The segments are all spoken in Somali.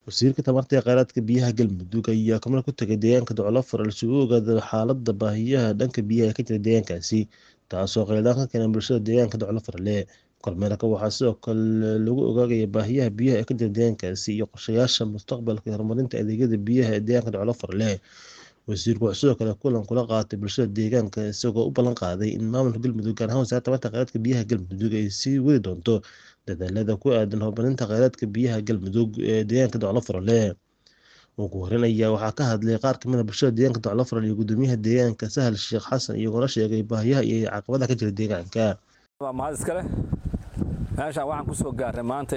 wasiirka tamarta ee kheyraadka biyaha galmudug ayaa kamar ku tegay deegaanka doclafar si uu ogaado xaalada baahiyaha dhanka biyaha ee ka jira deegaankaasi taasoo qeydaan ka keenan bulshada deegaanka doclafarle kormeerka waxaa sidoo kale lagu ogaagaya baahiyaha biyaha ee ka jira deegaankaasi iyo qorshayaasha mustaqbalka horumarinta adeegyada biyaha ee deegaanka doclafarle wasiirku wuxuu sidoo kale kulan kula qaatay bulshada deegaanka isagoo u ballan qaaday in maamulka galmudug gaar ahaan wasaaradda tamarta kheyraadka biyaha galmudug ay sii wadi doonto dadaalada ku aadan horumarinta kheyraadka biyaha galmudug ee deegaanka doclafarle ugu horeyn ayaa waxaa ka hadlay qaar kamid a bulshada deegaanka doclafarle iyo gudoomiyaha deegaanka sahal sheekh xasan iyagoona sheegay baahiyaha iyo caqabadaha ka jira deegaanka mahad iskale meeshaan waxaan kusoo gaarnay maanta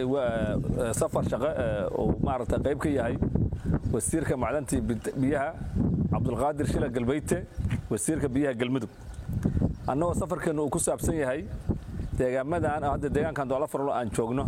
safar shaqo uu maaragta qayb ka yahay wasiirka macdantii biyaha cabdulqaadir shila galbeyte wasiirka biyaha galmudug annagoo safarkeennu uu ku saabsan yahay deegaamadan hadda deegaankan doolafarlo aan joogno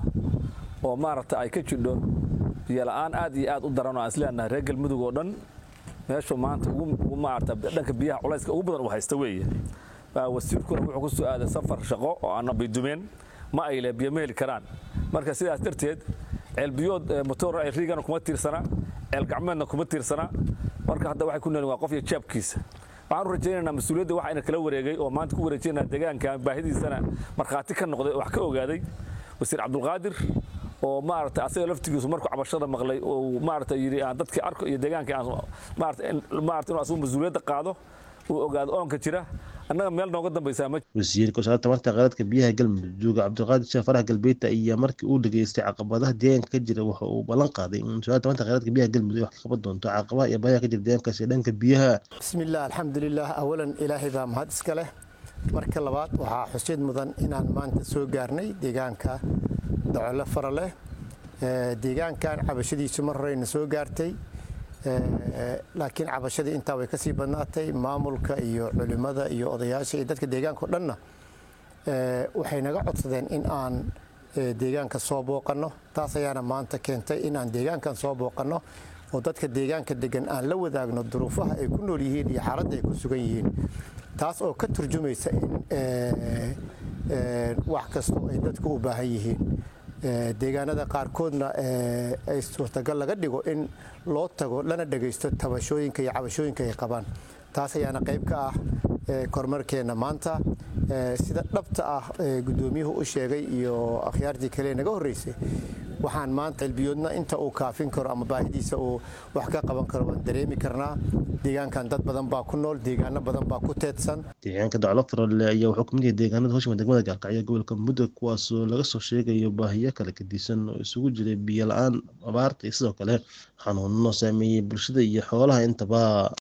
oo maaragta ay ka jidho biyola'aan aad iyo aad u daran oo aan isleenahay reer galmudug oo dhan meeshuu maanta ugu maarata dhanka biyaha culayska ugu badan uu haysta weeye wasiirkuna wuxuu ku soo aaday safar shaqo oo aan baydumeen ma ay le biyo ma heli karaan marka sidaas darteed ceelbiyood motoor riigana kuma tiirsana ceel gacmeedna kuma tiirsana marka hadda waxay ku noolin waa qof iyo jeebkiisa waxaan u rajaynaynaa mas-uuliyadda waxa ina kala wareegay oo maanta ku wareejinaa deegaanka baahidiisana markhaati ka noqday oo wax ka ogaaday wasiir cabdulqaadir oo maaragtay asaga laftigiisu markuu cabashada maqlay oo maaragta yidhi aan dadkii arko iyo deegaankii aan maarata maarata inuu asagu mas-uuliyadda qaado uu ogaado oonka jira annaga meel nooga dambaysaa ma wasiirka wasaaradda tamarta kheyraadka biyaha galmudug cabdiqaadir sheekh farax galbeeta ayaa markii uu dhageystay caqabadaha deegaanka ka jira waxa uu ballan qaaday in wasaaradda tamarta kheyraadka biyaha galmudug ay wax ka qaban doonto caqabaha iyo baahiyaha ka jira deegaankaasi ee dhanka biyaha bismillaah alxamdulilah awalan ilaahay baa mahad iska leh marka labaad waxaa xusid mudan inaan maanta soo gaarnay deegaanka docolo fara leh deegaankan cabashadiisu mar horeyna soo gaartay laakiin cabashadii intaa way kasii badnaatay maamulka iyo culimada iyo odayaasha iyo dadka deegaanka o dhanna waxay naga codsadeen in aan deegaanka soo booqanno taas ayaana maanta keentay in aan deegaankan soo booqanno oo dadka deegaanka degan aan la wadaagno duruufaha ay ku nool yihiin iyo xaaladda ay ku sugan yihiin taas oo ka turjumaysa in wax kastoo ay dadku u baahan yihiin deegaanada qaarkoodna ay suurtagal laga dhigo in loo tago lana dhagaysto tabashooyinka iyo cabashooyinka ay qabaan taas ayaana qayb ka ah kormarkeenna maanta sida dhabta ah gudoomiyuhu u sheegay iyo akhyaartii kale naga horreysay waxaan maanta cilbiyoodna inta uu kaafin karo ama baahidiisa uu wax ka qaban karo waan dareemi karnaa deegaankan dad badan baa ku nool deegaano badan baa ku teedsan deegaanka doclafarale ayaa wuxuu kamid yahay deegaanada hoshima degmada gaalkacyo gobolka mudug kuwaasoo laga soo sheegayo baahiyo kala gedisan oo isugu jiray biyo la-aan abaarta iyo sidoo kale xanuuno saameeyey bulshada iyo xoolaha intaba